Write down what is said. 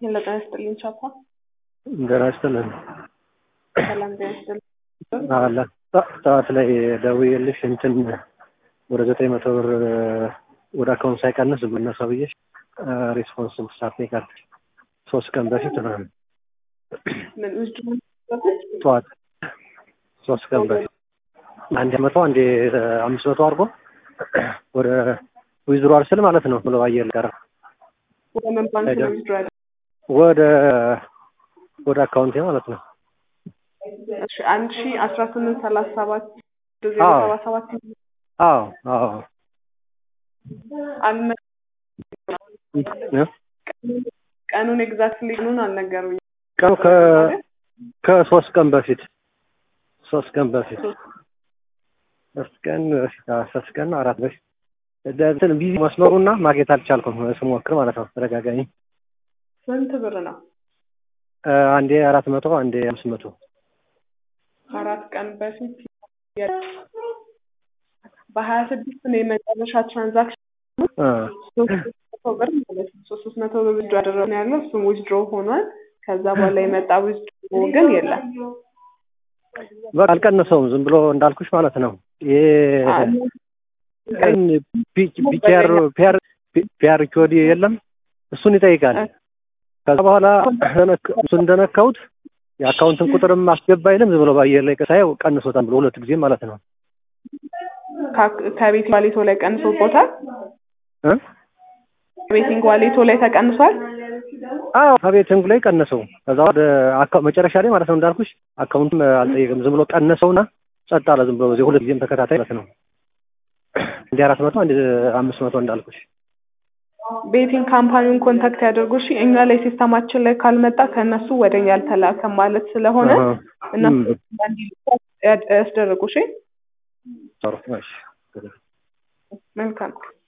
ሄሎ ጤና ይስጥልኝ ቻፓ። ጤና ይስጥልን። ሰላም ጤና ይስጥልኝ። አለ ጠዋት ላይ ደውዬልሽ እንትን ወደ ዘጠኝ መቶ ብር ወደ አካውንት ሳይቀንስ ብነ ሰውዬሽ ሬስፖንስ ሳትኔካል ሶስት ቀን በፊት ነው ምን ውስጥ ጠዋት ሶስት ቀን በፊት አንድ መቶ አንድ አምስት መቶ አድርጎ ወደ ዊዝድሮ ስል ማለት ነው ብሎ አየር ቀረ ወደ ምን ባንክ ነው ዊዝድሮ ያለ? ወደ ወደ አካውንቴ ማለት ነው። እሺ አንድ ሺ አስራ ስምንት ሰላሳ ሰባት ዜሮ አዎ። ሰባ ሰባት አዎ አዎ አልመ እ? ቀኑን ኤግዛክትሊ ቀኑን አልነገሩኝ። ቀኑ ከ ከሶስት ቀን በፊት ሶስት ቀን በፊት ሶስት ቀን በፊት አዎ፣ ሶስት ቀን ነው አራት በፊት እንትን ቢዚ መስመሩና ማግኘት አልቻልኩም ስሞክር ማለት ነው ተደጋጋሚ ስንት ብር ነው? እ፣ አንዴ አራት መቶ አንዴ አምስት መቶ አራት ቀን በፊት የ- በሀያ ስድስት ነው የመጨረሻ ትራንዛክሽን እ፣ ሶስት መቶ ብር ማለት ነው። ሶስት ሶስት መቶ ብር ዊዝድሮ ያደረግን ያለው እሱም ዊዝድሮ ሆኗል። ከዛ በኋላ የመጣ ዊዝድሮ ግን የለም። በቃ አልቀነሰውም ዝም ብሎ እንዳልኩሽ ማለት ነው ይሄ ቀን ፒአር ፒአር ፒአር ኮድ የለም እሱን ይጠይቃል። ከዛ በኋላ ተነክ- እሱን እንደነካሁት የአካውንትን ቁጥርም አስገባ አይልም ዝም ብሎ በአየር ላይ ሳየው ቀንሶታል ብሎ ሁለት ጊዜ ማለት ነው ከ- ከቤት ዋሌቶ ላይ ቀንሶቦታል። እ? ቤቲንግ ዋሌቶ ላይ ተቀንሷል። አዎ ከቤቲንግ ላይ ቀነሰው። ከዛ ወደ አካ- መጨረሻ ላይ ማለት ነው እንዳልኩሽ አካውንትም አልጠየቅም ዝም ብሎ ቀነሰውና ጸጥ አለ ዝም ብሎ በዚህ ሁለት ጊዜም ተከታታይ ማለት ነው እንዲ አራት መቶ አንድ አምስት መቶ እንዳልኩሽ ቤቲንግ ካምፓኒውን ኮንታክት ያደርጉ እሺ። እኛ ላይ ሲስተማችን ላይ ካልመጣ ከእነሱ ወደ እኛ አልተላከም ማለት ስለሆነ አሃ። እነሱ እም፣ እንዲልኩ ያድ- ያስደርጉ እሺ። ጥሩ እሺ መልካም